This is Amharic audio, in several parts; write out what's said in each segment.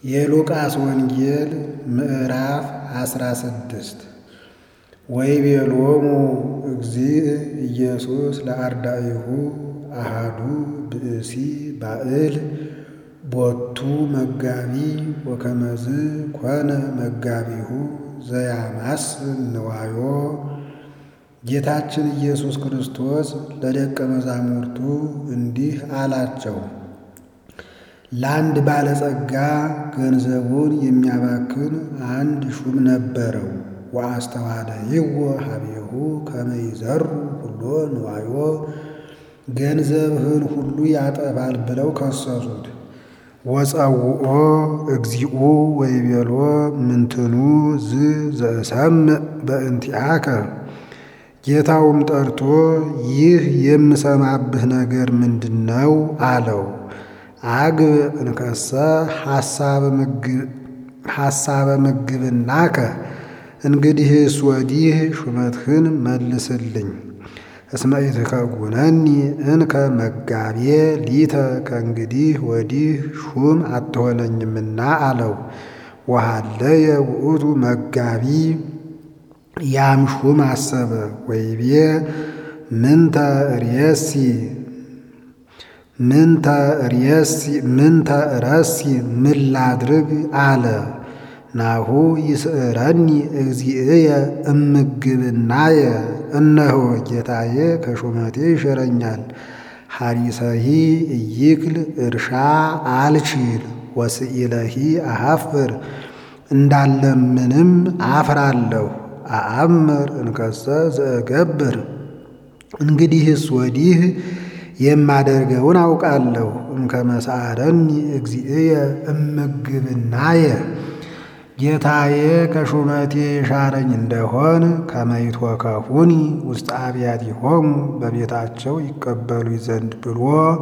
የሉቃስ ወንጌል ምዕራፍ አስራ ስድስት ወይቤሎሙ እግዚእ ኢየሱስ ለአርዳኢሁ አሃዱ ብእሲ ባእል ቦቱ መጋቢ ወከመዝ ኮነ መጋቢሁ ዘያማስን ንዋዮ። ጌታችን ኢየሱስ ክርስቶስ ለደቀ መዛሙርቱ እንዲህ አላቸው። ለአንድ ባለጸጋ ገንዘቡን የሚያባክን አንድ ሹም ነበረው። ወአስተዋደይዎ ሀቤሁ ከመ ይዘሩ ሁሎ ንዋዮ፣ ገንዘብህን ሁሉ ያጠፋል ብለው ከሰሱት። ወጸውኦ እግዚኡ ወይቤሎ ምንትኑ ዝ ዘእሰምዕ በእንቲአከ። ጌታውም ጠርቶ ይህ የምሰማብህ ነገር ምንድን ነው አለው። አግብ እንከሰ ሐሳበ ምግብናከ፣ እንግዲህስ ወዲህ ሹመትህን መልስልኝ። እስመ ኢትከጉነኒ እንከ መጋቤ ሊተ፣ ከእንግዲህ ወዲህ ሹም አትሆነኝምና አለው። ወሃለየ ውእቱ መጋቢ፣ ያም ሹም አሰበ። ወይቤ ምንተ ርእሲ ምንተ ርእሲ ምንተ እረሲ ምን ላድርግ አለ። ናሁ ይስዕረኒ እግዚእየ እምግብናየ፣ እነሆ ጌታዬ ከሹመቴ ይሽረኛል። ሐሪሰሂ እይክል እርሻ አልችል ወስኢለሂ አሐፍር፣ እንዳለምንም አፍራለሁ። አአምር እንከሰ ዘእገብር፣ እንግዲህስ ወዲህ የማደርገውን አውቃለሁ። እምከመ ሰዓረኒ እግዚእየ እምግብናየ፣ ጌታዬ ከሹመቴ የሻረኝ እንደሆን ከመ ይትወከፉኒ ውስተ አብያቲሆሙ፣ በቤታቸው ይቀበሉኝ ዘንድ ብሎ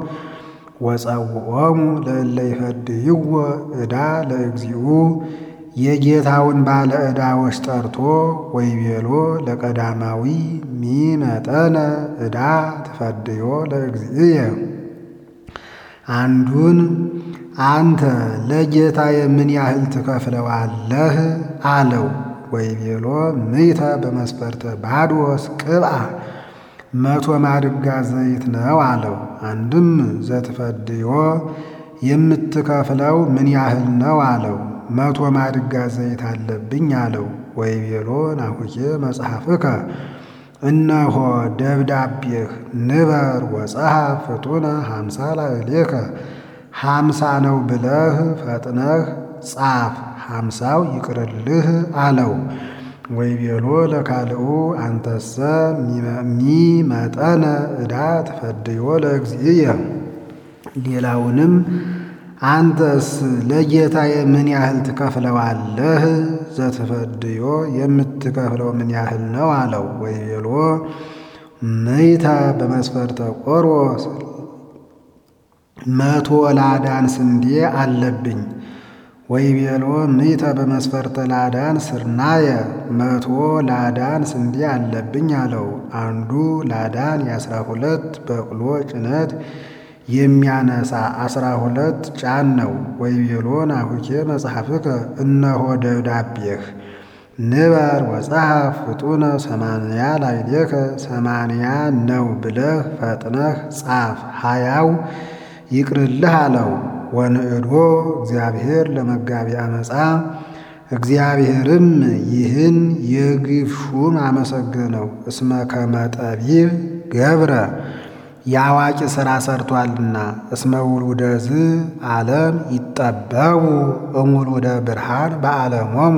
ወጸውዖሙ ለእለ ይፈድይዎ ዕዳ ለእግዚኡ የጌታውን ባለ ዕዳዎች ጠርቶ ወይቤሎ ለቀዳማዊ ሚመጠነ ዕዳ ትፈድዮ ለእግዚእየ፣ አንዱን አንተ ለጌታዬ ምን ያህል ትከፍለዋለህ አለው። ወይቤሎ ምይተ በመስፈርተ ባዶስ ቅብአ፣ መቶ ማድጋ ዘይት ነው አለው። አንድም ዘትፈድዮ የምትከፍለው ምን ያህል ነው አለው። መቶ ማድጋ ዘይት አለብኝ አለው። ወይቤሎ ናሁኬ መጽሐፍከ እነሆ ደብዳቤህ ንበር ወጸሐፍ ፍጡነ ሀምሳ ላዕሌከ ሀምሳ ነው ብለህ ፈጥነህ ጻፍ፣ ሀምሳው ይቅርልህ አለው። ወይቤሎ ለካልኡ አንተሰ ሚመጠነ ዕዳ ትፈድዮ ለእግዚእየ ሌላውንም አንተስ ለጌታዬ ምን ያህል ትከፍለዋለህ? ዘትፈድዮ የምትከፍለው ምን ያህል ነው አለው። ወይቤሎ ምይተ በመስፈርተ ቆሮስ መቶ ላዳን ስንዴ አለብኝ። ወይቤሎ ምይተ በመስፈርተ ላዳን ስርናየ መቶ ላዳን ስንዴ አለብኝ አለው። አንዱ ላዳን የአስራ ሁለት በቅሎ ጭነት የሚያነሳ አስራ ሁለት ጫን ነው። ወይቤሎ ናሁኬ መጽሐፍከ እነሆ ደብዳቤህ ንበር ወጸሐፍ ፍጡነ ሰማንያ ላዕሌከ ሰማንያ ነው ብለህ ፈጥነህ ጻፍ፣ ሀያው ይቅርልህ አለው። ወንዕዶ እግዚአብሔር ለመጋቢ አመፃ እግዚአብሔርም ይህን የግፍ ሹም አመሰገነው። እስመ ከመ ጠቢብ ገብረ የአዋቂ ሥራ ሰርቷልና። እስመ ውሉደ ዝ ዓለም ይጠበቡ እሙሉደ ብርሃን በዓለሞሙ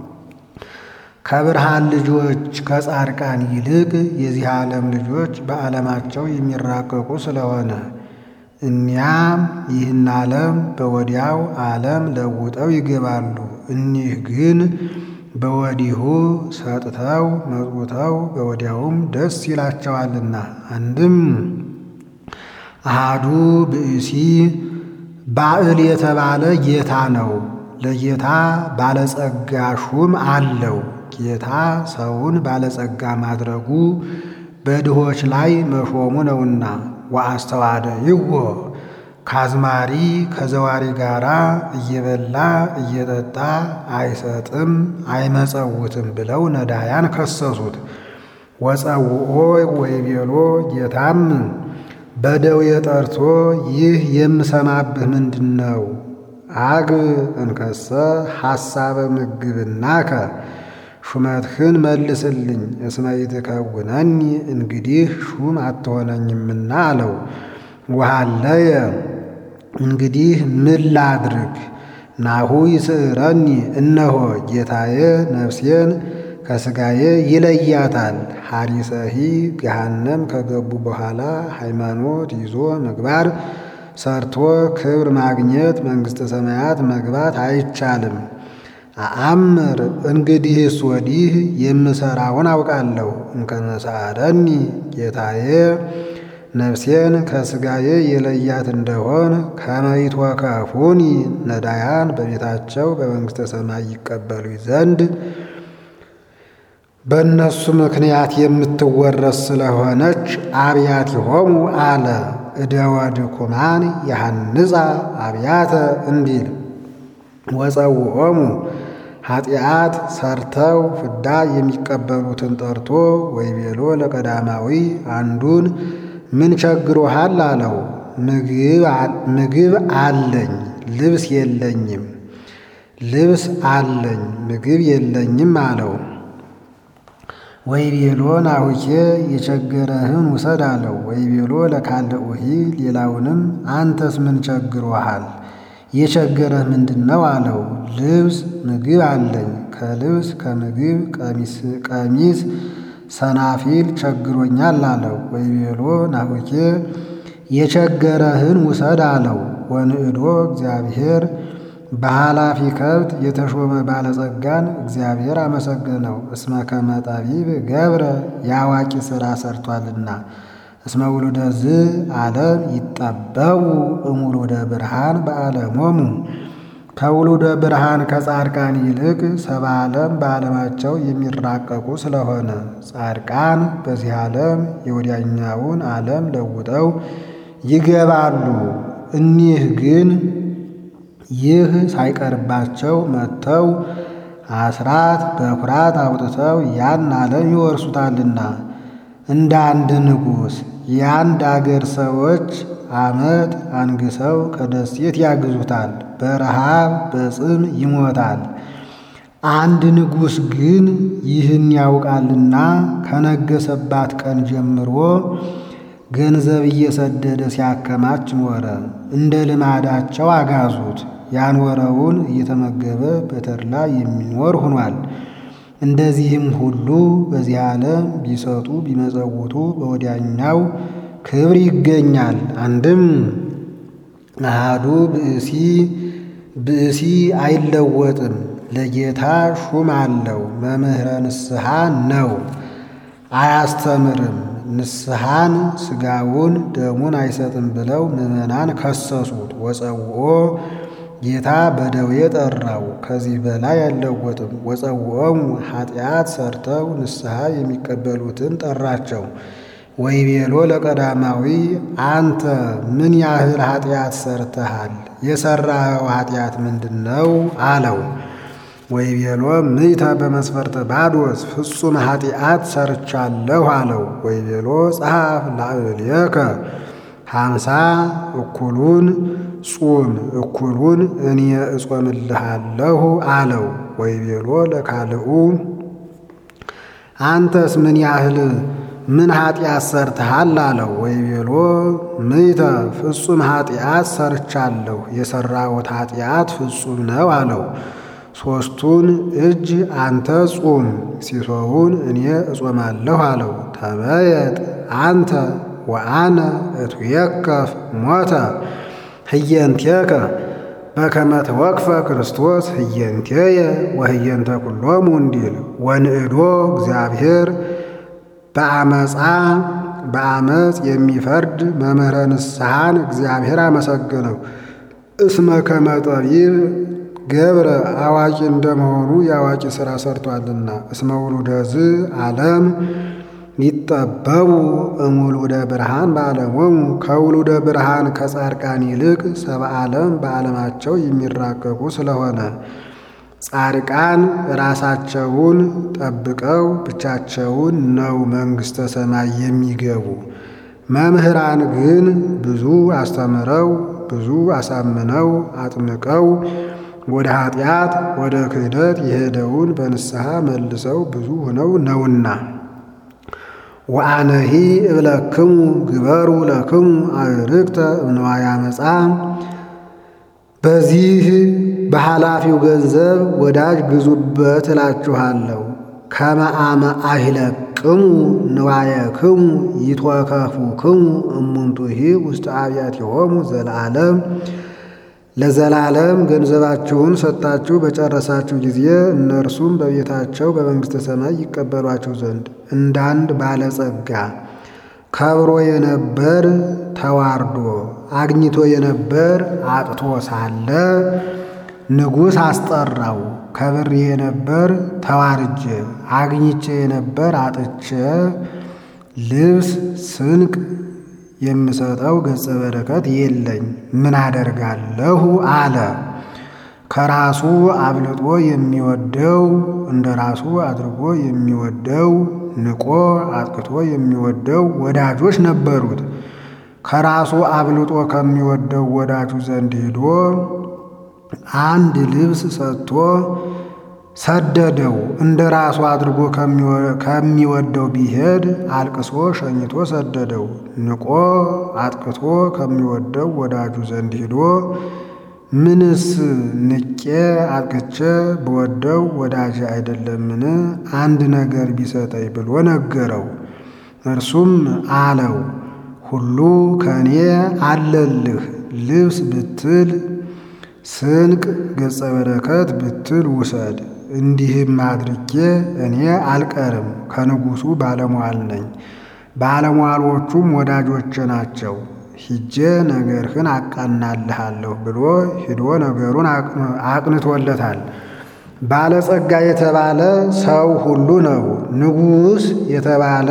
ከብርሃን ልጆች ከጻድቃን ይልቅ የዚህ ዓለም ልጆች በዓለማቸው የሚራቀቁ ስለሆነ እኒያም ይህን ዓለም በወዲያው ዓለም ለውጠው ይገባሉ። እኒህ ግን በወዲሁ ሰጥተው መጽውተው በወዲያውም ደስ ይላቸዋልና። አንድም አሃዱ ብእሲ ባዕል የተባለ ጌታ ነው። ለጌታ ባለጸጋ ሹም አለው። ጌታ ሰውን ባለጸጋ ማድረጉ በድሆች ላይ መሾሙ ነውና። ወአስተዋደይዎ ከአዝማሪ ከዘዋሪ ጋር እየበላ እየጠጣ አይሰጥም አይመጸውትም ብለው ነዳያን ከሰሱት። ወፀውኦ ወይቤሎ ጌታም በደዌ ጠርቶ ይህ የምሰማብህ ምንድን ነው? አግብ እንከሰ ሐሳበ ምግብናከ ሹመትህን መልስልኝ እስመ ይትከውነኒ እንግዲህ ሹም አትሆነኝምና አለው። ወሃለየ እንግዲህ ምን ላድርግ? ናሁ ይስዕረኒ እነሆ ጌታዬ ነፍሴን ከሥጋዬ ይለያታል። ሐሪሰሂ ገሃነም ከገቡ በኋላ ሃይማኖት ይዞ ምግባር ሰርቶ ክብር ማግኘት መንግሥተ ሰማያት መግባት አይቻልም። አአምር እንግዲህስ ወዲህ የምሠራውን አውቃለሁ። እምከመሳረኒ ጌታዬ ነፍሴን ከሥጋዬ የለያት እንደሆን ከመይትወከፉኒ ነዳያን በቤታቸው በመንግሥተ ሰማይ ይቀበሉኝ ዘንድ በእነሱ ምክንያት የምትወረስ ስለሆነች አብያቲሆሙ አለ። እደወ ድኩማን ያሐንጻ አብያተ እንዲል ወፀውዖሙ ኃጢአት ሰርተው ፍዳ የሚቀበሉትን ጠርቶ ወይቤሎ ለቀዳማዊ አንዱን ምን ቸግሮሃል አለው። ምግብ አለኝ ልብስ የለኝም፣ ልብስ አለኝ ምግብ የለኝም አለው። ወይቤሎ ናሁኬ የቸገረህን ውሰድ አለው። ወይቤሎ ለካልኡሂ ሌላውንም አንተስ ምን ቸግሮሃል? የቸገረህ ምንድን ነው አለው። ልብስ ምግብ አለኝ ከልብስ ከምግብ ቀሚስ ሰናፊል ቸግሮኛል አለው። ወይቤሎ ናሁኬ የቸገረህን ውሰድ አለው። ወንዕዶ እግዚአብሔር በኃላፊ ከብት የተሾመ ባለጸጋን እግዚአብሔር አመሰገነው። እስመ ከመ ጠቢብ ገብረ የአዋቂ ሥራ ሰርቷልና። እስመ ውሉደ ዝ ዓለም ይጠበቡ እሙሉደ ብርሃን በዓለሞሙ ከውሉደ ብርሃን ከጻድቃን ይልቅ ሰባ ዓለም በዓለማቸው የሚራቀቁ ስለሆነ ጻድቃን በዚህ ዓለም የወዲያኛውን ዓለም ለውጠው ይገባሉ። እኒህ ግን ይህ ሳይቀርባቸው መጥተው አስራት በኩራት አውጥተው ያን ዓለም ይወርሱታልና እንደ አንድ ንጉሥ የአንድ አገር ሰዎች ዓመት አንግሰው ከደሴት ያግዙታል፣ በረሃብ በጽም ይሞታል። አንድ ንጉሥ ግን ይህን ያውቃልና ከነገሰባት ቀን ጀምሮ ገንዘብ እየሰደደ ሲያከማች ኖረ። እንደ ልማዳቸው አጋዙት። ያኖረውን እየተመገበ በተድላ የሚኖር ሆኗል። እንደዚህም ሁሉ በዚህ ዓለም ቢሰጡ ቢመጸውቱ በወዲያኛው ክብር ይገኛል። አንድም አሃዱ ብእሲ ብእሲ አይለወጥም፣ ለጌታ ሹም አለው። መምህረ ንስሐ ነው፣ አያስተምርም። ንስሐን ሥጋውን ደሙን አይሰጥም ብለው ምዕመናን ከሰሱት። ወፀውኦ ጌታ በደዌ ጠራው፣ ከዚህ በላይ አይለወጥም። ወፀውኦሙ ኃጢአት ሰርተው ንስሐ የሚቀበሉትን ጠራቸው። ወይቤሎ ለቀዳማዊ አንተ ምን ያህል ኃጢአት ሰርተሃል? የሠራኸው ኃጢአት ምንድን ነው አለው። ወይቤሎ ምይተ በመስፈርተ ባዶስ ፍጹም ኃጢአት ሰርቻለሁ አለው። ወይቤሎ ጸሐፍ ላዕሌከ ሃምሳ እኩሉን ጹም እኩሉን እኔ እጾምልሃለሁ አለው። ወይቤሎ ለካልኡ አንተስ ምን ያህል ምን ኃጢአት ሰርተሃል አለው። ወይቤሎ ምይተ ፍጹም ኃጢአት ሰርቻለሁ የሠራሁት ኃጢአት ፍጹም ነው አለው። ሦስቱን እጅ አንተ ጹም ሲሶውን እኔ እጾማለሁ አለው። ተመየጥ አንተ ወአነ እትየከፍ ሞተ ህየንቴከ በከመ ተወክፈ ክርስቶስ ህየንቴየ ወህየንተ ኩሎሙ እንዲል ወንዕዶ እግዚአብሔር በአመፃ በአመፅ የሚፈርድ መምህረ ንስሐን እግዚአብሔር አመሰገነው። እስመ ከመ ጠቢብ ገብረ አዋቂ እንደመሆኑ የአዋቂ ሥራ ሰርቷልና። እስመ ውሉደ ዝ ዓለም ይጠበቡ እሙሉደ ብርሃን በዓለሞሙ ከውሉደ ብርሃን ከጻድቃን ይልቅ ሰብአ ዓለም በዓለማቸው የሚራቀቁ ስለሆነ ጻድቃን ራሳቸውን ጠብቀው ብቻቸውን ነው መንግሥተ ሰማይ የሚገቡ። መምህራን ግን ብዙ አስተምረው ብዙ አሳምነው አጥምቀው ወደ ኃጢአት ወደ ክህደት የሄደውን በንስሐ መልሰው ብዙ ሆነው ነውና። ወአነሂ እብለክሙ ግበሩ ለክሙ አዕርክተ እምንዋየ አመፃ በዚህ በኃላፊው ገንዘብ ወዳጅ ግዙበት እላችኋለሁ። ከመ አመ አሂለቅሙ ንዋየክሙ ይትወከፉክሙ እሙንቱሂ ውስተ አብያቲሆሙ ዘለዓለም ለዘላለም ገንዘባችሁን ሰጥታችሁ በጨረሳችሁ ጊዜ እነርሱም በቤታቸው በመንግሥተ ሰማይ ይቀበሏችሁ ዘንድ እንዳንድ ባለጸጋ ከብሮ የነበር ተዋርዶ አግኝቶ የነበር አጥቶ ሳለ ንጉሥ አስጠራው። ከብሬ የነበር ተዋርጄ አግኝቼ የነበር አጥቼ ልብስ ስንቅ የምሰጠው ገጸ በረከት የለኝ፣ ምን አደርጋለሁ አለ። ከራሱ አብልጦ የሚወደው እንደ ራሱ አድርጎ የሚወደው ንቆ አጥቅቶ የሚወደው ወዳጆች ነበሩት። ከራሱ አብልጦ ከሚወደው ወዳጁ ዘንድ ሄዶ አንድ ልብስ ሰጥቶ ሰደደው። እንደ ራሱ አድርጎ ከሚወደው ቢሄድ አልቅሶ ሸኝቶ ሰደደው። ንቆ አጥቅቶ ከሚወደው ወዳጁ ዘንድ ሄዶ ምንስ ንቄ አጥቅቼ ብወደው ወዳጅ አይደለምን? አንድ ነገር ቢሰጠኝ ብሎ ነገረው። እርሱም አለው ሁሉ ከእኔ አለልህ፣ ልብስ ብትል ስንቅ ገጸ በረከት ብትል ውሰድ። እንዲህም አድርጌ እኔ አልቀርም፣ ከንጉሡ ባለሟል ነኝ፣ ባለሟሎቹም ወዳጆቼ ናቸው። ሂጄ ነገርህን አቃናልሃለሁ ብሎ ሂዶ ነገሩን አቅንቶለታል። ባለጸጋ የተባለ ሰው ሁሉ ነው። ንጉሥ የተባለ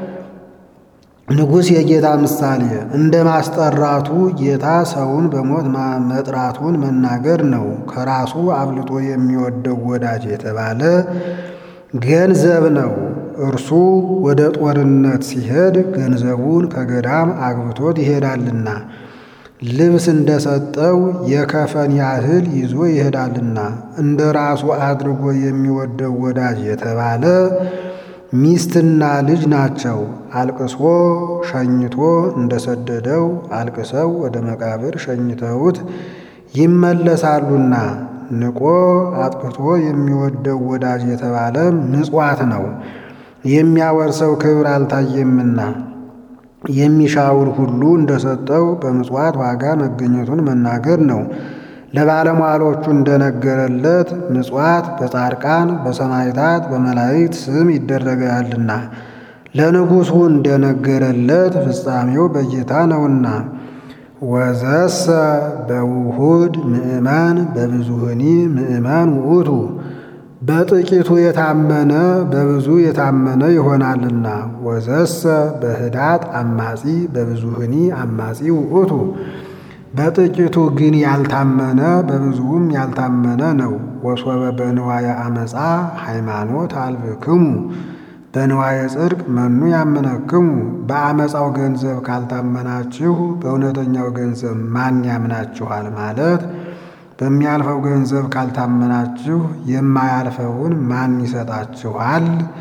ንጉሥ የጌታ ምሳሌ እንደ ማስጠራቱ ጌታ ሰውን በሞት መጥራቱን መናገር ነው። ከራሱ አብልጦ የሚወደው ወዳጅ የተባለ ገንዘብ ነው። እርሱ ወደ ጦርነት ሲሄድ ገንዘቡን ከገዳም አግብቶት ይሄዳልና ልብስ እንደሰጠው የከፈን ያህል ይዞ ይሄዳልና እንደ ራሱ አድርጎ የሚወደው ወዳጅ የተባለ ሚስትና ልጅ ናቸው። አልቅሶ ሸኝቶ እንደሰደደው አልቅሰው ወደ መቃብር ሸኝተውት ይመለሳሉና ንቆ አጥቅቶ የሚወደው ወዳጅ የተባለ ምጽዋት ነው። የሚያወርሰው ክብር አልታየምና የሚሻውን ሁሉ እንደሰጠው በምጽዋት ዋጋ መገኘቱን መናገር ነው። ለባለሟሎቹ እንደነገረለት ምጽዋት በጻድቃን በሰማዕታት በመላእክት ስም ይደረጋልና ለንጉሡ እንደነገረለት ፍጻሜው በጌታ ነውና። ወዘሰ በውሁድ ምእመን በብዙህኒ ምእመን ውእቱ በጥቂቱ የታመነ በብዙ የታመነ ይሆናልና። ወዘሰ በህዳት አማጺ በብዙህኒ አማጺ ውእቱ በጥቂቱ ግን ያልታመነ በብዙውም ያልታመነ ነው። ወሶበ በንዋየ አመፃ ሃይማኖት አልብክሙ በንዋየ ጽድቅ መኑ ያምነክሙ። በአመፃው ገንዘብ ካልታመናችሁ በእውነተኛው ገንዘብ ማን ያምናችኋል? ማለት በሚያልፈው ገንዘብ ካልታመናችሁ የማያልፈውን ማን ይሰጣችኋል?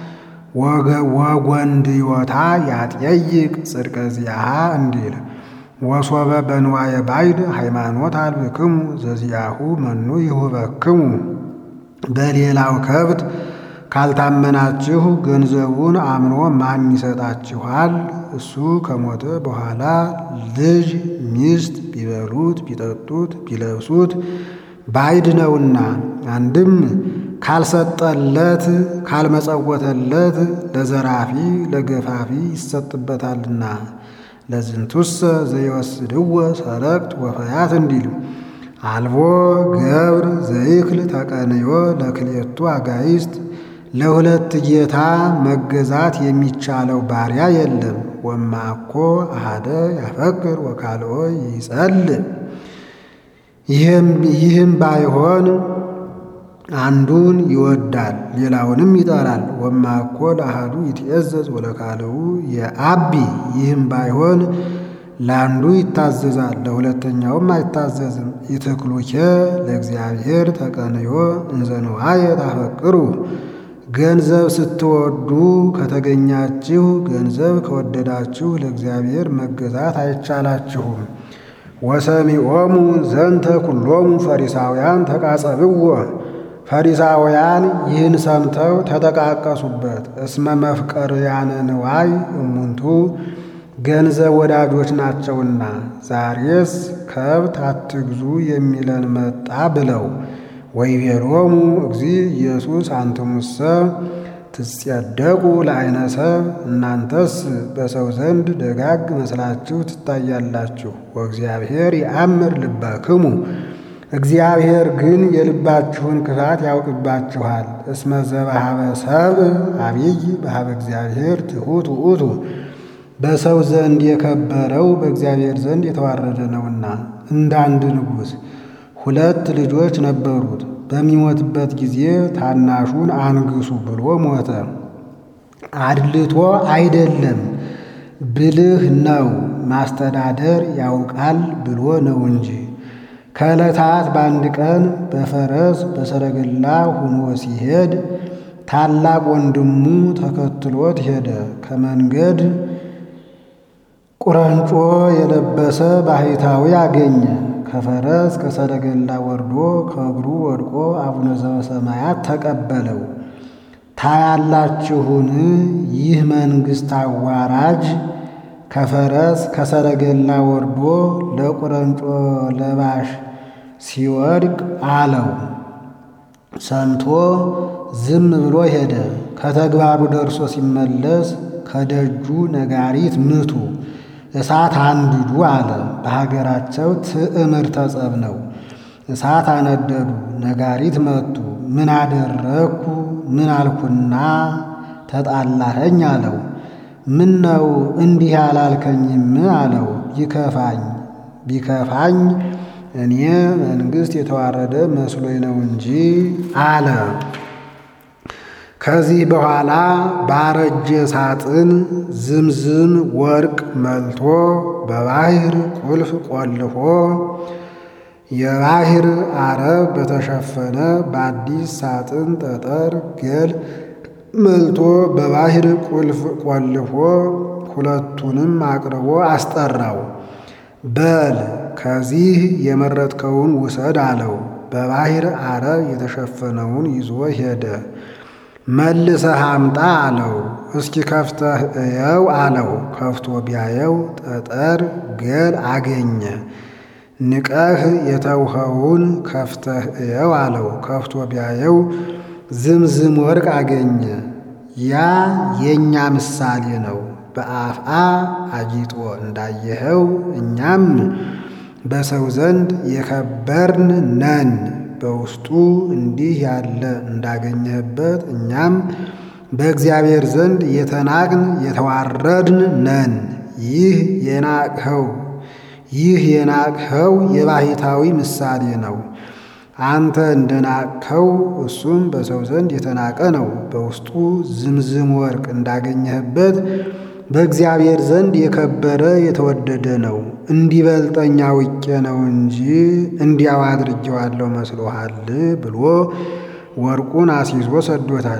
ወጎንድዮታ ያጠይቅ ጽድቀ ዚአሃ እንዲል ወሶበ በንዋየ ባይድ ሃይማኖት አልብክሙ ዘዚአሁ መኑ ይሁበክሙ። በሌላው ከብት ካልታመናችሁ ገንዘቡን አምኖ ማን ይሰጣችኋል? እሱ ከሞተ በኋላ ልጅ ሚስት ቢበሉት ቢጠጡት ቢለብሱት ባይድ ነውና፣ አንድም ካልሰጠለት ካልመጸወተለት ለዘራፊ ለገፋፊ ይሰጥበታልና ለዝንቱሰ ዘይወስድዎ ሰረቅት ወፈያት እንዲል አልቦ ገብር ዘይክል ተቀንዮ ለክልኤቱ አጋይስት ለሁለት ጌታ መገዛት የሚቻለው ባሪያ የለም። ወማኮ አሃደ ያፈቅር ወካልኦ ይጸልእ። ይህም ባይሆን አንዱን ይወዳል ሌላውንም ይጠላል። ወማኮ ለአሃዱ ይትእዘዝ ወለካልኡ የአቢ ይህም ባይሆን ለአንዱ ይታዘዛል ለሁለተኛውም አይታዘዝም። ይትክሉኬ ለእግዚአብሔር ተቀንዮ እንዘ ንዋየ ታፈቅሩ ገንዘብ ስትወዱ ከተገኛችሁ ገንዘብ ከወደዳችሁ ለእግዚአብሔር መገዛት አይቻላችሁም። ወሰሚዖሙ ዘንተ ኩሎሙ ፈሪሳውያን ተቃጸብዎ ፈሪሳውያን ይህን ሰምተው ተጠቃቀሱበት። እስመ መፍቀርያነ ንዋይ እሙንቱ ገንዘብ ወዳጆች ናቸውና ዛሬስ ከብት አትግዙ የሚለን መጣ ብለው ወይቤሎሙ እግዚእ ኢየሱስ አንትሙሰ ትጸደቁ ለዓይነ ሰብ እናንተስ በሰው ዘንድ ደጋግ መስላችሁ ትታያላችሁ። ወእግዚአብሔር ይአምር ልበክሙ እግዚአብሔር ግን የልባችሁን ክፋት ያውቅባችኋል። እስመ ዘበሃበ ሰብእ አቢይ በሃበ እግዚአብሔር ትሑት ውእቱ በሰው ዘንድ የከበረው በእግዚአብሔር ዘንድ የተዋረደ ነውና። እንደ አንድ ንጉሥ ሁለት ልጆች ነበሩት። በሚሞትበት ጊዜ ታናሹን አንግሱ ብሎ ሞተ። አድልቶ አይደለም ብልህ ነው ማስተዳደር ያውቃል ብሎ ነው እንጂ። ከዕለታት በአንድ ቀን በፈረስ በሰረገላ ሆኖ ሲሄድ ታላቅ ወንድሙ ተከትሎት ሄደ። ከመንገድ ቁረንጮ የለበሰ ባህታዊ አገኘ። ከፈረስ ከሰረገላ ወርዶ ከእግሩ ወድቆ አቡነ ዘበሰማያት ተቀበለው። ታያላችሁን? ይህ መንግሥት አዋራጅ ከፈረስ ከሰረገላ ወርዶ ለቁረንጮ ለባሽ ሲወድቅ አለው። ሰምቶ ዝም ብሎ ሄደ። ከተግባሩ ደርሶ ሲመለስ ከደጁ ነጋሪት ምቱ እሳት አንድዱ አለ። በሀገራቸው ትዕምርተ ጸብ ነው። እሳት አነደዱ፣ ነጋሪት መቱ። ምን አደረግኩ ምን አልኩና ተጣላኸኝ አለው። ምን ነው እንዲህ አላልከኝም አለው። ይከፋኝ ቢከፋኝ እኔ መንግሥት የተዋረደ መስሎኝ ነው እንጂ አለ። ከዚህ በኋላ ባረጀ ሳጥን ዝምዝም ወርቅ መልቶ በባሕር ቁልፍ ቆልፎ የባሕር አረብ በተሸፈነ በአዲስ ሳጥን ጠጠር ገል መልቶ በባሕር ቁልፍ ቆልፎ ሁለቱንም አቅርቦ አስጠራው። በል ከዚህ የመረጥከውን ውሰድ አለው። በባሕር አረብ የተሸፈነውን ይዞ ሄደ። መልሰህ አምጣ አለው። እስኪ ከፍተህ እየው አለው። ከፍቶ ቢያየው ጠጠር ገል አገኘ። ንቀህ የተውኸውን ከፍተህ እየው አለው። ከፍቶ ቢያየው ዝምዝም ወርቅ አገኘ። ያ የእኛ ምሳሌ ነው። በአፍአ አጊጦ እንዳየኸው እኛም በሰው ዘንድ የከበርን ነን። በውስጡ እንዲህ ያለ እንዳገኘህበት እኛም በእግዚአብሔር ዘንድ የተናቅን የተዋረድን ነን። ይህ የናቅኸው ይህ የናቅኸው የባሕታዊ ምሳሌ ነው። አንተ እንደ ናቅኸው እሱም በሰው ዘንድ የተናቀ ነው። በውስጡ ዝምዝም ወርቅ እንዳገኘህበት በእግዚአብሔር ዘንድ የከበረ የተወደደ ነው። እንዲበልጠኛ ውቄ ነው እንጂ እንዲያው አድርጌዋለሁ መስሎሃል ብሎ ወርቁን አስይዞ ሰዶታል።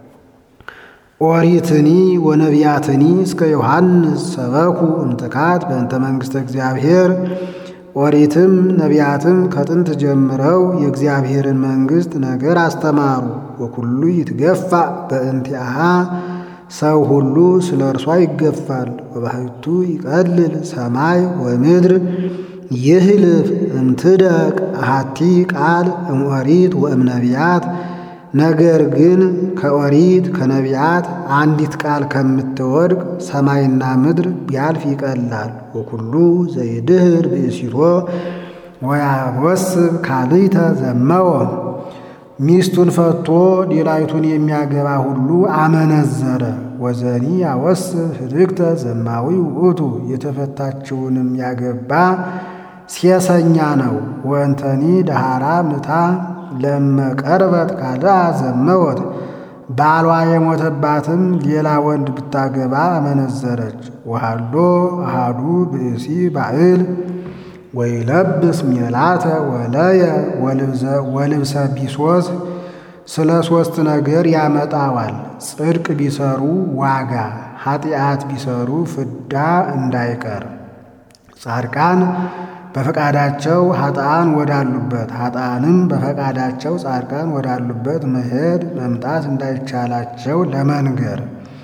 ኦሪትኒ ወነቢያትኒ እስከ ዮሐንስ ሰበኩ እምጥካት በእንተ መንግሥተ እግዚአብሔር ኦሪትም ነቢያትም ከጥንት ጀምረው የእግዚአብሔርን መንግሥት ነገር አስተማሩ። ወኩሉ ይትገፋ በእንቲአሃ ሰው ሁሉ ስለ እርሷ ይገፋል። ወባሕቱ ይቀልል ሰማይ ወምድር ይህልፍ እምትደቅ አሐቲ ቃል እምኦሪት ወእምነቢያት ነገር ግን ከኦሪት ከነቢያት አንዲት ቃል ከምትወድቅ ሰማይና ምድር ቢያልፍ ይቀላል። ወኩሉ ዘይድህር ብእሲቶ ወያወስብ ካልእተ ዘመወ ሚስቱን ፈቶ ሌላይቱን የሚያገባ ሁሉ አመነዘረ። ወዘኒ ያወስብ ህድግተ ዘማዊ ውእቱ የተፈታችውንም ያገባ ሴሰኛ ነው። ወእንተኒ ደሃራ ምታ ለመቀርበት ካልአ ዘመወት ባሏ የሞተባትም ሌላ ወንድ ብታገባ አመነዘረች። ወሃሎ አሃዱ ብእሲ ባዕል ወይለብስ ሜላተ ወለየ ወልብሰ ቢሶስ ስለ ሦስት ነገር ያመጣዋል። ጽድቅ ቢሰሩ ዋጋ፣ ኃጢአት ቢሰሩ ፍዳ እንዳይቀር ጻድቃን በፈቃዳቸው ኃጥአን ወዳሉበት ኃጥአንም በፈቃዳቸው ጻድቃን ወዳሉበት መሄድ መምጣት እንዳይቻላቸው ለመንገር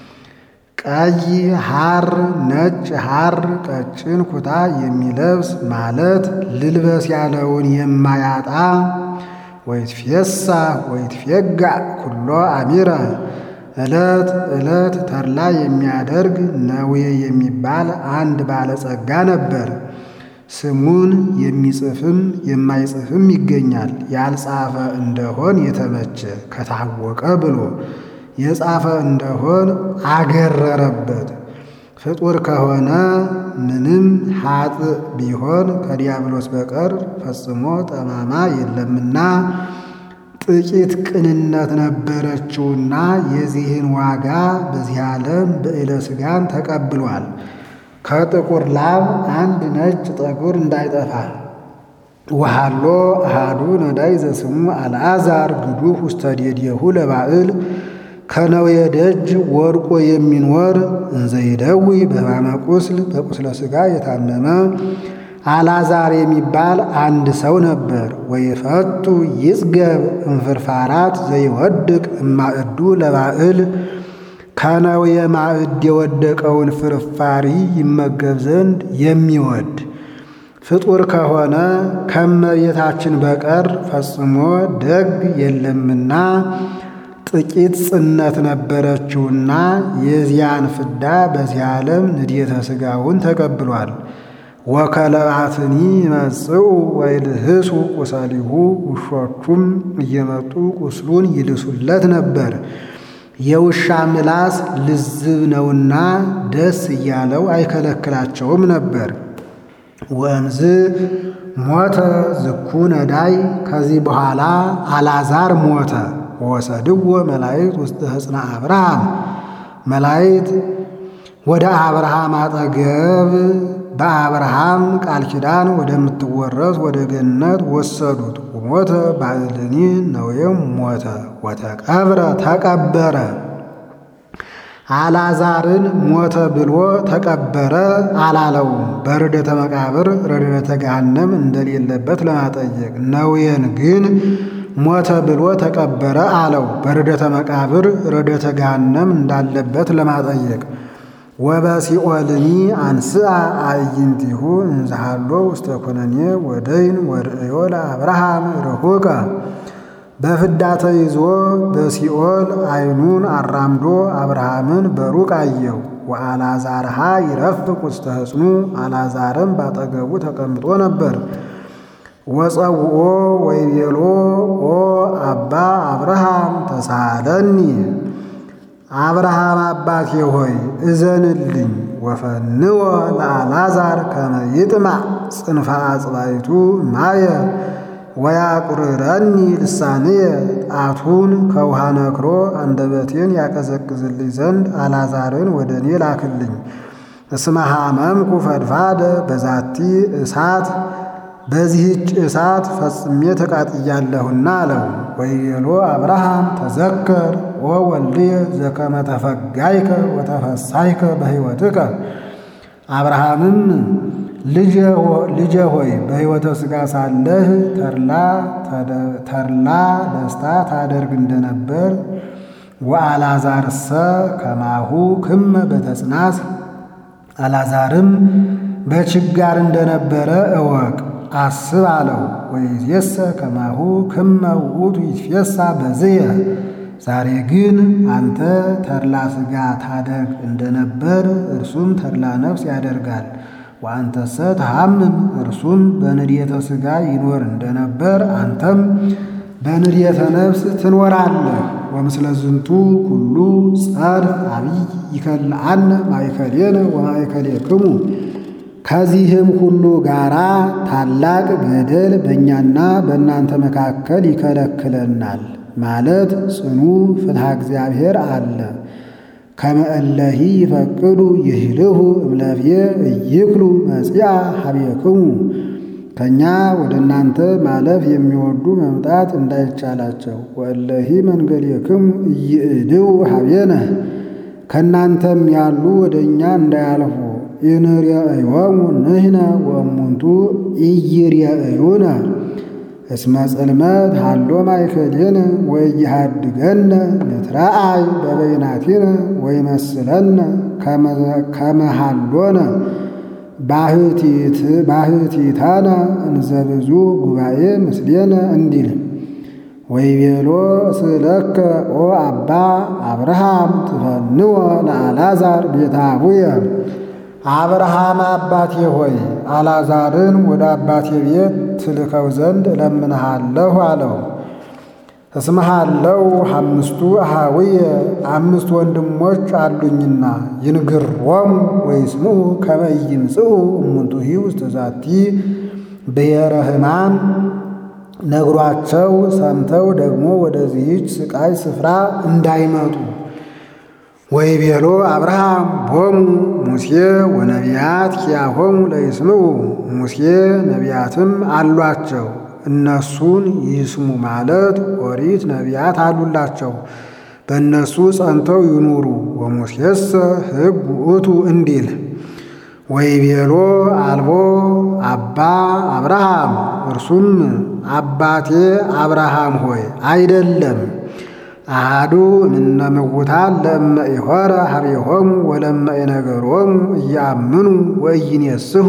ቀይ ሐር ነጭ ሐር ቀጭን ኩታ የሚለብስ ማለት ልልበስ ያለውን የማያጣ ወይትፌሳ ወይትፌጋ ኩሎ አሚረ ዕለት ዕለት ተድላ የሚያደርግ ነዌ የሚባል አንድ ባለጸጋ ነበር። ስሙን የሚጽፍም የማይጽፍም ይገኛል። ያልጻፈ እንደሆን የተመቸ ከታወቀ ብሎ የጻፈ እንደሆን አገረረበት። ፍጡር ከሆነ ምንም ሀጥ ቢሆን ከዲያብሎስ በቀር ፈጽሞ ጠማማ የለምና ጥቂት ቅንነት ነበረችውና የዚህን ዋጋ በዚህ ዓለም በዕለ ሥጋን ተቀብሏል። ከጥቁር ላብ አንድ ነጭ ጠጉር እንዳይጠፋ ወሃሎ አሃዱ ነዳይ ዘስሙ አልዓዛር ግዱፍ ውስተ ዴዴሁ ለባዕል ከነዌ ደጅ ወድቆ የሚኖር እንዘይደዊ በሕማመ ቁስል በቁስለ ሥጋ የታመመ አልዓዛር የሚባል አንድ ሰው ነበር። ወይፈቱ ይጽገብ እንፍርፋራት ዘይወድቅ እማዕዱ ለባዕል ከነዌ ማዕድ የወደቀውን ፍርፋሪ ይመገብ ዘንድ የሚወድ ፍጡር ከሆነ ከመቤታችን በቀር ፈጽሞ ደግ የለምና ጥቂት ጽነት ነበረችውና የዚያን ፍዳ በዚህ ዓለም ንድየተ ሥጋውን ተቀብሏል። ወከለባትኒ ይመጽኡ ወይልህሱ ቁሰሊሁ ውሾቹም እየመጡ ቁስሉን ይልሱለት ነበር። የውሻ ምላስ ልዝብ ነውና ደስ እያለው አይከለክላቸውም ነበር። ወእምዝ ሞተ ዝኩ ነዳይ ከዚህ በኋላ አልዓዛር ሞተ። ወሰድዎ መላእክት ውስጥ ሕፅነ አብርሃም መላእክት ወደ አብርሃም አጠገብ በአብርሃም ቃል ኪዳን ወደምትወረስ ወደ ገነት ወሰዱት። ወሞተ ባዕልኒ ነዌም ሞተ ወተቀብረ ተቀበረ። አልዓዛርን ሞተ ብሎ ተቀበረ አላለውም። በርደተ መቃብር ረድኤተ ገሃነም እንደሌለበት ለማጠየቅ ነዌን ግን ሞተ ብሎ ተቀበረ አለው። በርደተ መቃብር ረድኤተ ገሃነም እንዳለበት ለማጠየቅ ወበሲኦልኒ አንስአ አዕይንቲሁ እንዝሃሎ ውስተ ኩነኔ ወደይን ወርእዮ ለአብርሃም ርሁቀ በፍዳ ተይዞ በሲኦል ዓይኑን አራምዶ አብርሃምን በሩቅ አየው። ወአልዓዛርሃ ይረፍቅ ውስተ ሕፅኑ አልዓዛርም ባጠገቡ ተቀምጦ ነበር። ወፀውኦ ወይቤሎ ኦ አባ አብርሃም ተሳለኒ አብርሃም አባቴ ሆይ እዘንልኝ። ወፈንወ ለአልዓዛር ከመ ይጥማዕ ጽንፈ አጽባይቱ ማየ ወያቁርረኒ ልሳንየ ጣቱን ከውሃ ነክሮ አንደበቴን ያቀዘቅዝልኝ ዘንድ አልዓዛርን ወደ እኔ ላክልኝ። እስመ ሐመምኩ ፈድፋደ በዛቲ እሳት በዚህች እሳት ፈጽሜ ተቃጥያለሁና አለው። ወይቤሎ አብርሃም ተዘከር ኦ ወልድየ ዘከመ ተፈጋይከ ወተፈሳይከ በሕይወትከ አብርሃምም ልጄ ሆይ በሕይወተ ሥጋ ሳለህ ተድላ ደስታ ታደርግ እንደነበር ወአልዓዛርሰ ከማሁ ክመ በተጽናት አልዓዛርም በችጋር እንደነበረ እወቅ አስብ አለው። ወይዜሰ ከማሁ ክመ ውእቱ ይትፌሳ በዝየ ዛሬ ግን አንተ ተድላ ሥጋ ታደርግ እንደነበር እርሱም ተድላ ነፍስ ያደርጋል። ወአንተሰ ተሐምም እርሱም በንድየተ ሥጋ ይኖር እንደነበር አንተም በንድየተ ነፍስ ትኖራለህ። ወምስለ ዝንቱ ኩሉ ጸድፍ አብይ ይከልአነ ማእከሌነ ወማእከሌክሙ ከዚህም ሁሉ ጋራ ታላቅ ገደል በእኛና በእናንተ መካከል ይከለክለናል ማለት ጽኑ ፍትሐ እግዚአብሔር አለ። ከመእለሂ ይፈቅዱ ይህልሁ እምለብየ እይክሉ መጽያ ሀቤክሙ ከእኛ ወደ እናንተ ማለፍ የሚወዱ መምጣት እንዳይቻላቸው ወእለሂ መንገዴክሙ እይእድው ሀቤነ ከእናንተም ያሉ ወደ እኛ እንዳያልፉ ኢንርየእዮሙ ንሕነ ወእሙንቱ ኢይርየእዩነ እስመ ጽልመት ሃሎ ማእከሌነ ወኢይሃድገነ ንትረአይ በበይናቲነ ወይመስለነ ከመ ሃሎነ ባህቲታነ እንዘብዙ ጉባኤ ምስሌነ እንዲል ወይቤሎ ስእለከ ኦ አባ አብርሃም ትፈንዎ ለአልዓዛር ቤተ አቡየ አብርሃም አባቴ ሆይ አልዓዛርን ወደ አባቴ ቤት ትልከው ዘንድ እለምንሃለሁ አለው። እስመሃለው አምስቱ አሃውየ አምስት ወንድሞች አሉኝና ይንግሮሙ ወይስምዑ ከመ ይምጽኡ እሙንቱሂ ውስተ ዛቲ ብሔረ ሕማም ነግሯቸው ሰምተው ደግሞ ወደዚህች ስቃይ ስፍራ እንዳይመጡ ወይቤሎ አብርሃም ቦሙ ሙሴ ወነቢያት ኪያሆሙ ለይስምዑ ሙሴ ነቢያትም አሏቸው እነሱን ይስሙ ማለት ኦሪት ነቢያት አሉላቸው በእነሱ ጸንተው ይኑሩ። ወሙሴሰ ሕግ ውእቱ እንዲል ወይቤሎ አልቦ አባ አብርሃም እርሱም አባቴ አብርሃም ሆይ አይደለም አሃዱ እምነ ምውታን ለእመ ኢሖረ ሀቤሆሙ ወለእመ ኢነገሮሙ እያምኑ ወኢይኔስሑ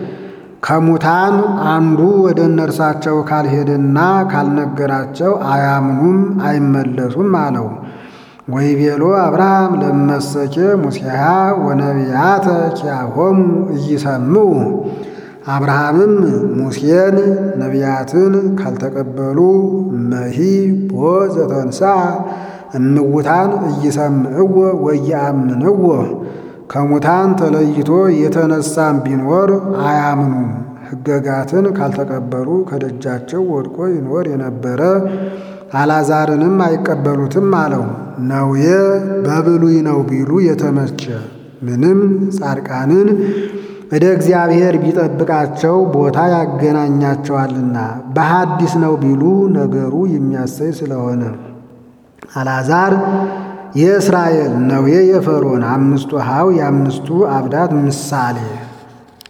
ከሙታን አንዱ ወደ እነርሳቸው ካልሄደና ካልነገራቸው አያምኑም አይመለሱም አለው። ወይቤሎ አብርሃም ለመሰኬ ሙሴሃ ወነቢያተ ኪያሆሙ እይሰምዑ አብርሃምም ሙሴን ነቢያትን ካልተቀበሉ መሂ ቦ ዘተንሥአ እምውታን እይሰምዕዎ ወይአምንዎ ከሙታን ተለይቶ የተነሳም ቢኖር አያምኑም። ሕገጋትን ካልተቀበሉ ከደጃቸው ወድቆ ይኖር የነበረ አልዓዛርንም አይቀበሉትም አለው። ነውየ በብሉይ ነው ቢሉ የተመቸ ምንም ጻድቃንን ወደ እግዚአብሔር ቢጠብቃቸው ቦታ ያገናኛቸዋልና፣ በሐዲስ ነው ቢሉ ነገሩ የሚያሰይ ስለሆነ አልዓዛር የእስራኤል ነዌ የፈርዖን አምስቱ ሀው የአምስቱ አብዳት ምሳሌ